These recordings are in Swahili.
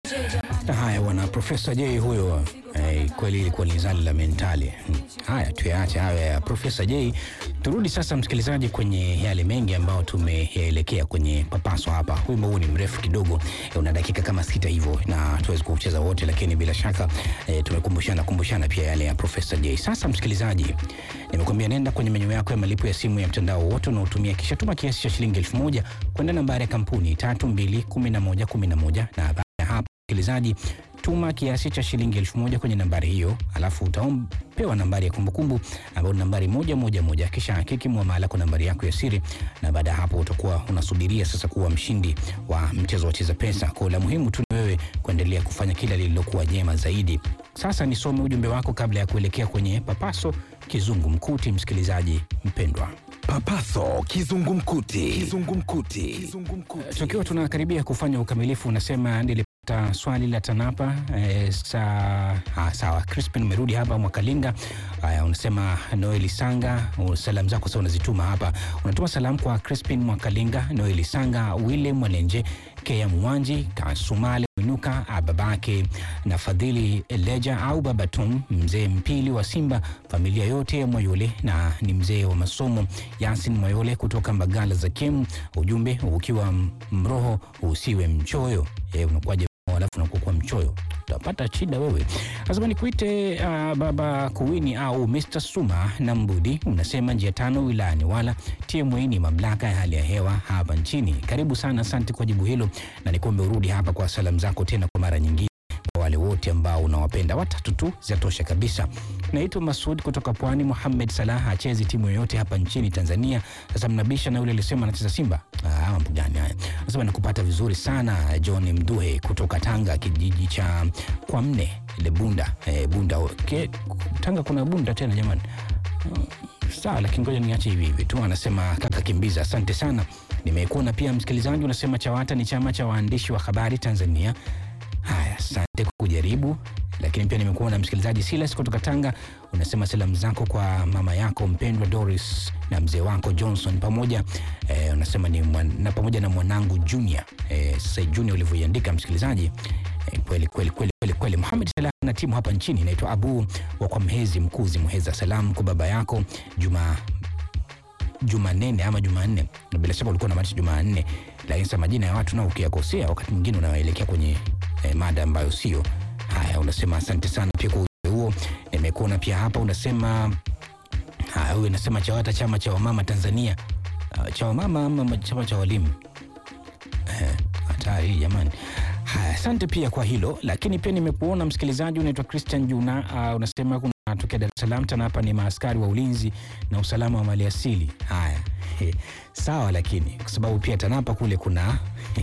Haya bwana, Profesa J huyo eh, kweli ilikuwa ni zali la mentali. Hmm. Haya tuyaache hayo ya Profesa J. Turudi sasa msikilizaji, kwenye yale mengi ambayo tumeyaelekea kwenye papaso hapa. Wimbo huu ni mrefu kidogo, eh, una dakika kama sita hivyo, na tuwezi kucheza wote, lakini bila shaka eh, tumekumbushana kumbushana pia yale ya Profesa J. Sasa msikilizaji, nimekuambia nenda kwenye menyu yako ya malipo ya simu ya mtandao wote unaotumia, kisha tuma kiasi cha shilingi elfu moja kwenda nambari ya kampuni tatu mbili kumi na moja kumi na moja na baada ya hapo msikilizaji tuma kiasi cha shilingi elfu moja kwenye nambari hiyo, alafu utapewa nambari ya kumbukumbu ambayo ni nambari moja moja moja, kisha hakiki muamala kwa nambari yako ya siri, na baada ya hapo utakuwa unasubiria sasa kuwa mshindi wa mchezo wa Cheza Pesa. Kwa la muhimu tu ni wewe kuendelea kufanya kila lililokuwa jema zaidi. Sasa nisome ujumbe wako kabla ya kuelekea kwenye papaso kizungumkuti, msikilizaji mpendwa. Papaso kizungumkuti. Kizungumkuti. Kizungumkuti. Tukiwa tunakaribia kufanya ukamilifu, unasema nilipata swali la TANAPA e, sa, ha, sawa. Crispin umerudi hapa Mwakalinga. Haya, unasema Noeli Sanga, salamu zako sasa unazituma hapa. Unatuma salamu kwa Crispin Mwakalinga, Noeli Sanga, Wile Mwalenje, Kea Mwanji, Kasumale Mwinuka, babake na Fadhili Eleja au Baba Tom, mzee Mpili wa Simba, familia yote ya Mwayole na ni mzee wa masomo Yasin Mwayole kutoka Mbagala za Kem. Ujumbe ukiwa mroho usiwe mchoyo. E, unakuwaje alafu unakuwa mchoyo utapata shida wewe. Lazima nikuite uh, baba Kuwini au Mr. Suma na Mbudi. Unasema njia tano wilayani wala TMA ni mamlaka ya hali ya hewa hapa nchini. Karibu sana, asante kwa jibu hilo, na nikuombe urudi hapa kwa salamu zako tena kwa mara nyingine kwa wale wote ambao unawapenda. Watatu tu zinatosha kabisa. Naitwa Masud kutoka Pwani. Muhamed Salah hachezi timu yoyote hapa nchini Tanzania. Sasa mnabisha na yule alisema anacheza Simba. Ah, mambo gani haya? Nasema nakupata vizuri sana. John Mduhe kutoka Tanga, kijiji cha Kwamne ile Bunda. Eh, Bunda okay. Tanga kuna Bunda tena jamani. Uh, sawa, lakini ngoja niache hivi hivi tu. Anasema kaka Kimbiza, asante sana. Nimekuona pia msikilizaji, unasema CHAWATA ni chama cha waandishi wa habari Tanzania. Haya, asante kwa kujaribu. Lakini pia nimekuwa na msikilizaji Silas kutoka Tanga, unasema salamu zako kwa mama yako mpendwa Doris na mzee wako Johnson pamoja eh, unasema ni mwan, na pamoja na mwanangu Junior. Eh, sasa Junior ulivyoiandika msikilizaji eh, kweli kweli kweli kweli kweli. Muhammad Salah na timu hapa nchini inaitwa Abu wa kwa Mhezi Mkuzi Muheza. Salamu kwa baba yako Juma Jumanne ama Jumanne, bila shaka ulikuwa unamaanisha Jumanne, lakini sasa majina ya watu nao ukiyakosea wakati mwingine unawaelekea kwenye eh, mada ambayo sio. Haya, unasema asante sana pia kwa ujumbe huo. Nimekuona pia hapa unasema haya, huyu unasema CHAWATA chama cha wamama Tanzania. Uh, cha wamama ama chama cha walimu? Eh, hatari jamani. Haya, asante pia kwa hilo, lakini pia nimekuona msikilizaji unaitwa Christian Juna. Uh, unasema kuna tokea Dar es Salaam tena hapa ni maaskari wa ulinzi na usalama wa maliasili. Haya, sawa, lakini kwa sababu pia TANAPA kule kuna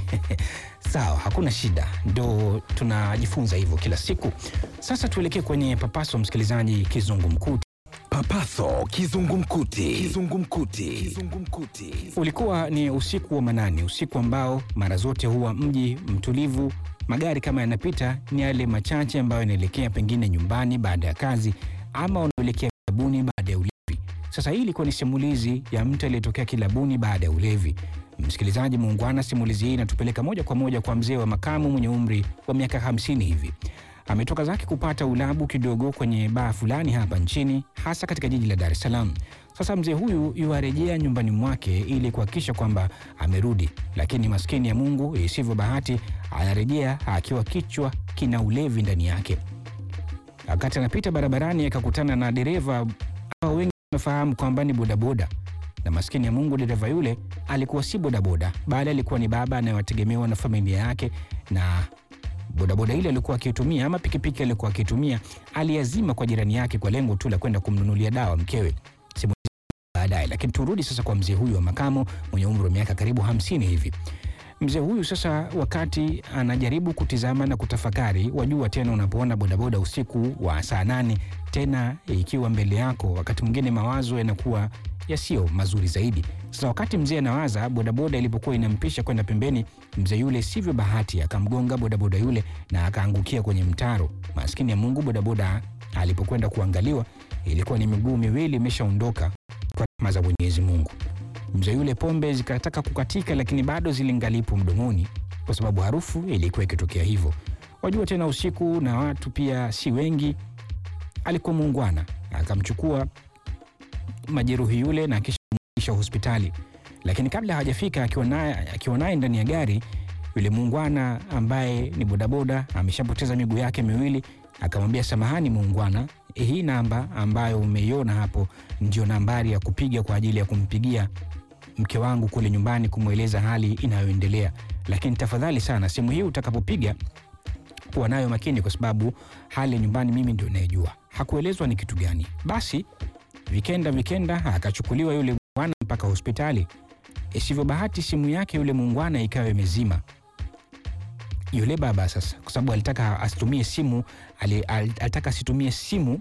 sawa, hakuna shida, ndo tunajifunza hivyo kila siku. Sasa tuelekee kwenye papaso, msikilizaji, kizungumkuti. Papaso kizungumkuti. Kizungumkuti. Kizungumkuti. Ulikuwa ni usiku wa manane, usiku ambao mara zote huwa mji mtulivu. Magari kama yanapita ni yale machache ambayo yanaelekea pengine nyumbani baada ya kazi ama wanaelekea kilabuni baada ya ulevi. Sasa hii ilikuwa ni simulizi ya mtu aliyetokea kilabuni baada ya ulevi. Msikilizaji muungwana, simulizi hii inatupeleka moja kwa moja kwa mzee wa makamu mwenye umri wa miaka hamsini hivi. Ametoka zake kupata ulabu kidogo kwenye baa fulani hapa nchini, hasa katika jiji la Dar es Salaam. Sasa mzee huyu yuarejea nyumbani mwake ili kuhakikisha kwamba amerudi, lakini maskini ya Mungu, isivyo bahati, anarejea akiwa kichwa kina ulevi ndani yake. Wakati anapita barabarani, akakutana na dereva ambao wengi wamefahamu kwamba ni bodaboda, na maskini ya Mungu, dereva yule alikuwa si bodaboda, bali alikuwa ni baba anayewategemewa na familia yake na bodaboda ile alikuwa akitumia ama pikipiki alikuwa akitumia aliazima kwa jirani yake kwa lengo tu la kwenda kumnunulia dawa mkewe baadaye. Lakini turudi sasa kwa mzee huyu wa makamo mwenye umri wa miaka karibu hamsini hivi. Mzee huyu sasa, wakati anajaribu kutizama na kutafakari, wajua tena, unapoona bodaboda usiku wa saa nane tena ikiwa mbele yako, wakati mwingine mawazo yanakuwa yasiyo mazuri zaidi. Sasa wakati mzee anawaza, bodaboda ilipokuwa inampisha kwenda pembeni, mzee yule sivyo bahati akamgonga bodaboda yule na akaangukia kwenye mtaro. Maskini ya Mungu, bodaboda alipokwenda kuangaliwa, ilikuwa ni miguu miwili imeshaondoka kwa rehema za Mwenyezi Mungu. Mzee yule pombe zikataka kukatika, lakini bado zilingalipo mdomoni, kwa sababu harufu ilikuwa ikitokea hivyo. Wajua tena usiku na watu pia si wengi, alikuwa muungwana, akamchukua majeruhi yule na kisha kumfikisha hospitali, lakini kabla hajafika akiwa naye akiwa naye ndani ya gari, yule muungwana ambaye ni bodaboda ameshapoteza miguu yake miwili, akamwambia samahani muungwana, hii namba ambayo umeiona hapo ndio nambari ya kupiga kwa ajili ya kumpigia mke wangu kule nyumbani kumweleza hali inayoendelea, lakini tafadhali sana simu hii utakapopiga kuwa nayo makini, kwa sababu hali ya nyumbani mimi ndio nayejua. Hakuelezwa ni kitu gani. Basi vikenda vikenda, akachukuliwa yule bwana mpaka hospitali. Isivyo bahati, simu yake yule muungwana ikawa imezima. Yule baba sasa, kwa sababu alitaka asitumie simu ali, al- alitaka asitumie simu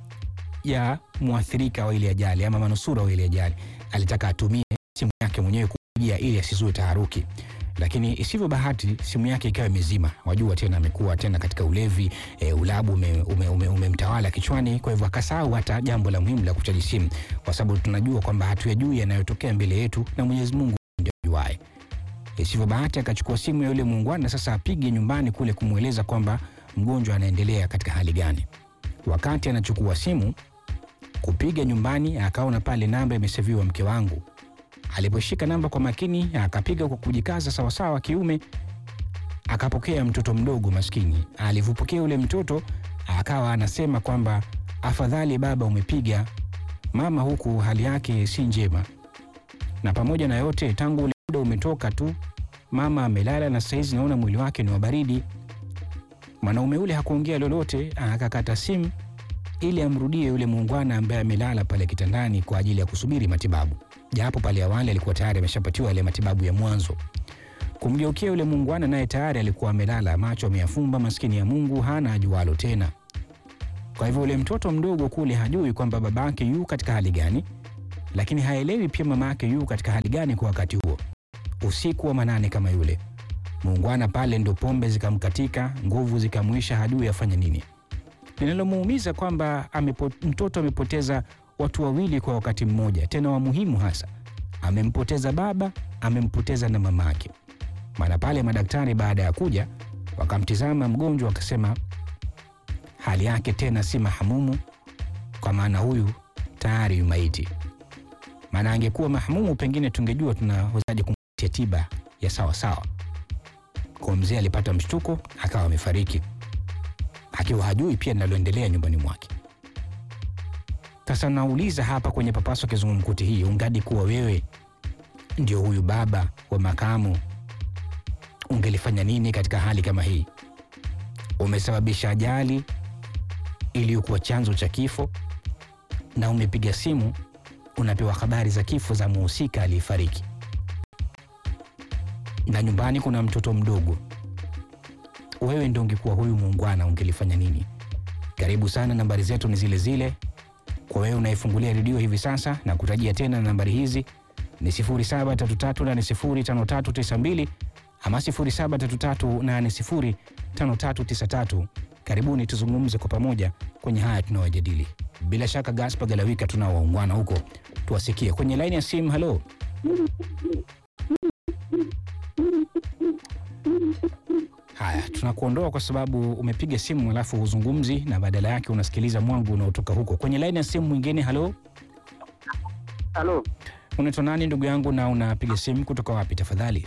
ya mwathirika wa ile ajali ama manusura wa ile ajali, alitaka atumie simu yake mwenyewe kupigia ili asizue taharuki lakini isivyo bahati simu yake ikawa imezima. Wajua tena amekuwa tena katika ulevi e, ulabu umemtawala ume, ume, umemtawala kichwani, kwa hivyo akasahau hata jambo la muhimu la kuchaji simu, kwa sababu tunajua kwamba hatuyajui yanayotokea mbele yetu na Mwenyezi Mungu ndio ajuaye. Isivyo bahati akachukua simu ya yule muungwana, sasa apige nyumbani kule kumweleza kwamba mgonjwa anaendelea katika hali gani. Wakati anachukua simu kupiga nyumbani, akaona pale namba imeseviwa mke wangu aliposhika namba kwa makini akapiga kwa kujikaza sawasawa kiume, akapokea mtoto mdogo maskini. Alivyopokea yule mtoto akawa anasema kwamba afadhali baba umepiga, mama huku hali yake si njema, na pamoja na yote, tangu ule muda umetoka tu, mama amelala na saizi naona mwili wake ni wa baridi. Mwanaume ule hakuongea lolote, akakata simu ili amrudie yule muungwana ambaye amelala pale kitandani kwa ajili ya kusubiri matibabu japo pale awali alikuwa tayari ameshapatiwa yale matibabu ya mwanzo. Kumgeukia yule muungwana, naye tayari alikuwa amelala, macho ameyafumba, maskini ya Mungu, hana ajualo tena. Kwa hivyo yule mtoto mdogo kule hajui kwamba babake yu katika hali gani, lakini haelewi pia mama yake yu katika hali gani kwa wakati huo. Usiku wa manane kama yule muungwana pale, ndo pombe zikamkatika, nguvu zikamwisha, hajui afanye nini. Linalomuumiza kwamba amepo, mtoto amepoteza watu wawili kwa wakati mmoja, tena wa muhimu hasa. Amempoteza baba, amempoteza na mamake. Maana pale madaktari baada ya kuja wakamtizama mgonjwa, wakasema hali yake tena si mahamumu, kwa maana huyu tayari yu maiti. Maana angekuwa mahamumu, pengine tungejua tunawezaje kumpatia tiba ya sawa sawa. Kwa mzee alipata mshtuko, akawa amefariki, akiwa hajui pia linaloendelea nyumbani mwake. Sasa nauliza hapa kwenye Papaso Kizungumkuti hii, ungadi kuwa wewe ndio huyu baba wa makamu, ungelifanya nini katika hali kama hii? Umesababisha ajali iliyokuwa chanzo cha kifo, na umepiga simu, unapewa habari za kifo za muhusika aliyefariki, na nyumbani kuna mtoto mdogo. Wewe ndio ungekuwa huyu muungwana, ungelifanya nini? Karibu sana, nambari zetu ni zile zile kwa wewe unayefungulia redio hivi sasa na kutajia tena nambari hizi ni 0733805392 ama 0733805393. Karibuni tuzungumze kwa pamoja kwenye haya tunayojadili. Bila shaka Gaspar Galawika tunao waungwana huko, tuwasikie kwenye laini ya simu. Halo, haya tunakuondoa kwa sababu umepiga simu alafu huzungumzi na badala yake unasikiliza mwangu unaotoka huko kwenye laini ya simu. Mwingine, halo, Halo, unaitwa nani ndugu yangu, na unapiga simu kutoka wapi tafadhali?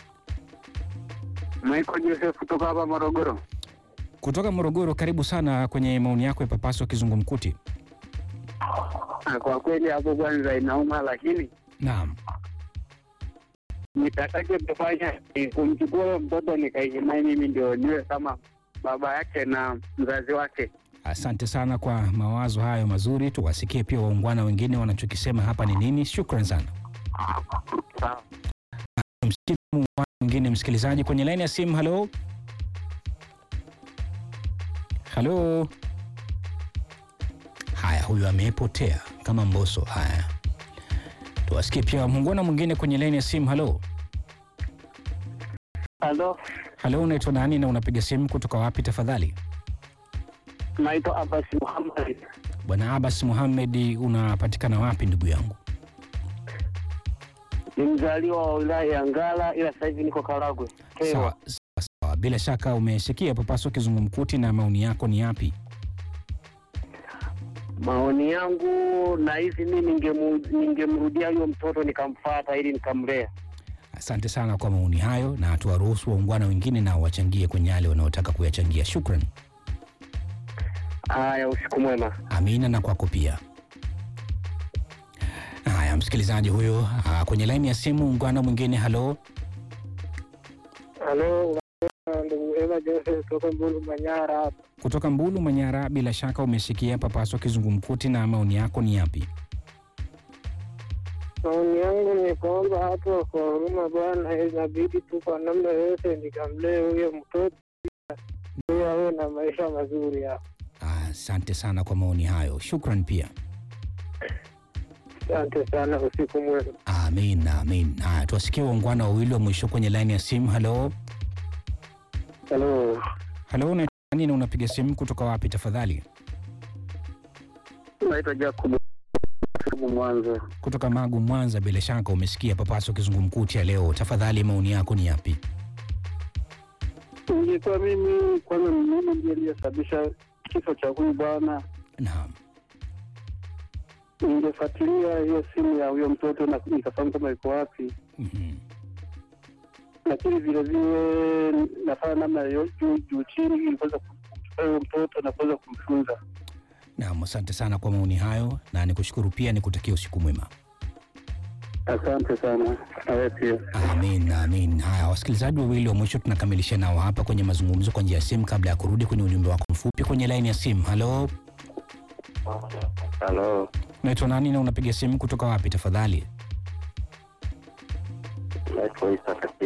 Michael Joseph kutoka hapa Morogoro. Kutoka Morogoro. Karibu sana kwenye maoni yako ya Papaso Kizungumkuti. Ah, Kwa kweli hapo kwanza inauma, lakini Naam, nitakacho kufanya ni kumchukua huyo mtoto nikaishi naye mimi ndio niwe kama baba yake na mzazi wake. asante sana kwa mawazo hayo mazuri. Tuwasikie pia waungwana wengine wanachokisema hapa ni nini. Shukran sana. Sawa. Msikie muungwana mwingine msikilizaji kwenye laini ya simu. Halo, halo. Haya, huyu amepotea kama Mboso. Haya, tuwasikie pia muungwana mwingine kwenye laini ya simu. Halo, Halo, halo, unaitwa nani na unapiga simu kutoka wapi tafadhali? naitwa Abbas Muhammad. Bwana Abbas Muhamed, unapatikana wapi ndugu yangu? Ni mzaliwa wa wilaya ya Ngara, ila sasa hivi niko Karagwe. Kerwa. Sawa sawa sawa, bila shaka umesikia Papaso Kizungumkuti, na maoni yako ni yapi? Maoni yangu nahisi mi ningemu- ningemrudia huyo mtoto nikamfata ili nikamlea. Asante sana kwa maoni hayo, na tuwaruhusu waungwana wengine nao wachangie kwenye yale wanaotaka kuyachangia. Shukran. Haya, usiku mwema. Amina na kwako pia. Haya, msikilizaji huyo ah, kwenye laini ya simu, ungwana mwingine. Halo, Halo, ndugu Eva Joseph kutoka Mbulu Manyara hapa. kutoka Mbulu Manyara, bila shaka umesikia Papaso Kizungumkuti, na maoni yako ni yapi? Maoni yangu ni kwamba hapo kwa huruma bwana, inabidi tu kwa namna yoyote nikamlee huyo mtoto ili awe na maisha mazuri hapo. Asante sana kwa maoni hayo, shukran pia. Asante sana, usiku mwema. Amin, amin. Haya, tuwasikie waungwana wawili wa mwisho kwenye laini ya simu. Halo, Halo, halo, unaitwa nani na unapiga simu kutoka wapi tafadhali? naitwa Jacob Mwanza. Kutoka Magu, Mwanza. Bila shaka umesikia Papaso Kizungumkuti ya leo, tafadhali maoni yako ni yapi? Ingekuwa mimi kwanza, mimi ndiye aliyesababisha kifo cha huyu bwana, Naam, ningefuatilia hiyo simu ya huyo mtoto na nikafahamu kama iko wapi, mhm. lakini vile vile nafanya namna yo- juu juu chini ili kuweza kumchukua huyo mtoto na kuweza kumfunza. Naam, asante sana kwa maoni hayo, na nikushukuru pia, nikutakia usiku mwema. Asante sana, nawe pia. Amin, amin. Haya, wasikilizaji wawili wa mwisho tunakamilisha nao hapa kwenye mazungumzo kwa njia ya simu, kabla ya kurudi kwenye ujumbe wako mfupi kwenye laini ya simu. Halo, Halo, unaitwa nani na unapiga simu kutoka wapi tafadhali? naitwa Isa